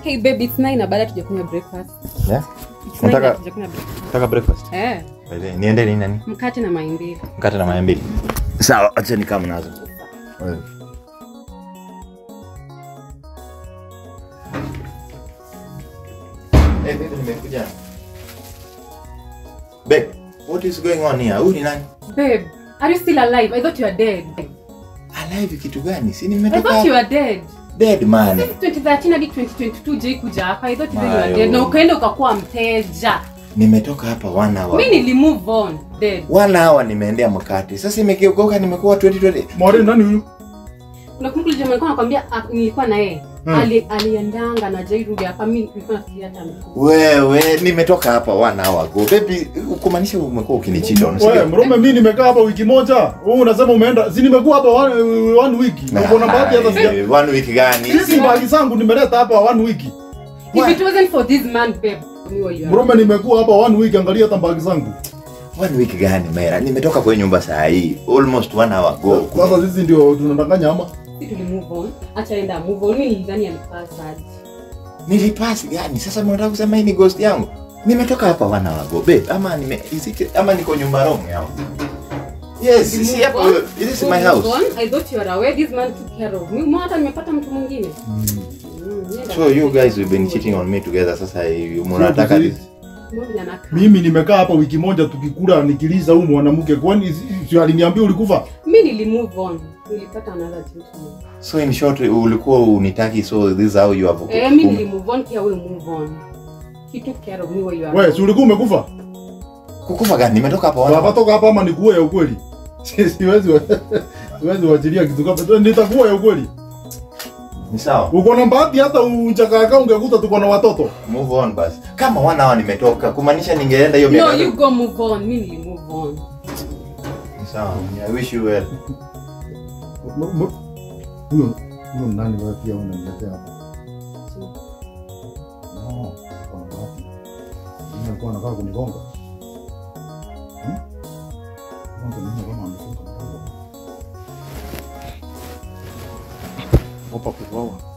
Hey babe, it's nine na baada tujakunywa breakfast. Yeah? It's nine na Unataka- tujakunywa breakfast. Nataka breakfast. Eh, By the way, Niende nini nani? mkate na mayai mbili. Mkate na mayai mbili. Sawa, acha nikam nazo. Wewe. Hey, baby, nimekuja. Babe, what is going on here? Huyu ni nani? Babe, are you still alive? I thought you are dead. Alive kitu gani? Si I nimetoka thought you are dead. dead man. Since 2013 hadi 2022 jai kuja hapa. I thought you were Mayo. dead. Na ukaenda ukakuwa mteja. Nimetoka hapa one hour. Mimi nili move on. Dead. One hour nimeendea mkate. Sasa imegeuka nimekuwa 2020. Mwari nani huyu? Unakumbuka yule jamaa alikuwa anakuambia ah, nilikuwa na yeye. Hmm. Ali aliendanga na jai rudi hapa. Mimi nilikuwa nafikiria hata amekufa. Wewe, nimetoka hapa one hour ago. Baby, kumaanisha umekuwa ukinichita Wewe, unasikia? Mrume mimi nimekaa hapa wiki moja. Wewe unasema umeenda. Si nimekuwa hapa one, one week. Na kuna bahati hata sija. Ah, One week gani? Hizi bagi zangu nimeleta hapa one week. If it wasn't for this man, babe, you were you are. Mrume nimekuwa hapa one week angalia hata bagi zangu. One week gani Mera? Nimetoka kwa nyumba saa hii almost one hour ago. Sasa sisi ndio tunadanganya ama? Si tuli move on. Acha enda move on. Mimi nilidhani alipasa aje. Nilipasi gani? Sasa mnataka kusema hii ni ghost yangu? Nimetoka hapa one hour ago. Babe, ama nime is it, ama niko nyumba wrong yao? Yes, Move si hapa. on. This is So my move house. on. I thought you were aware this man took care of me. Mbona hata nimepata mtu mwingine? Mm, nenda. So you guys have been cheating on me together. Sasa hivi mnataka Sio this. Mbona anakaa? Mimi nimekaa hapa wiki moja tukikula nikiliza huyu mwanamke. Kwani si- si aliniambia ulikufa? Mimi nili move on. Nilipata another gentleman. So in short ulikuwa unitaki so this is how you have Eh, mimi nili move on pia wewe move on. He took care of me where you are. Wewe, si ulikuwa umekufa? kukufa gani? Nimetoka hapa one Baba hour. toka hapa ama nikuwe ya ukweli? Si- Siwezi wa- siwezi wachilia kitu kama nitakuwa ya ukweli. Ni sawa. Uko na bahati hata uchakaka ungekuta tuko na watoto. Move on basi. Kama one hour nimetoka kumaanisha ningeenda hiyo No, miaka. you go move on. Mimi nili move on. Ni sawa. I wish you well. M- m- Huyo huyo nani wewe pia unaniletea hapa? No, kwa bahati. Mimi alikuwa anataka kunigonga. Hmm? Kwanza mimi kama amefunga mlango. Opa kuvawa.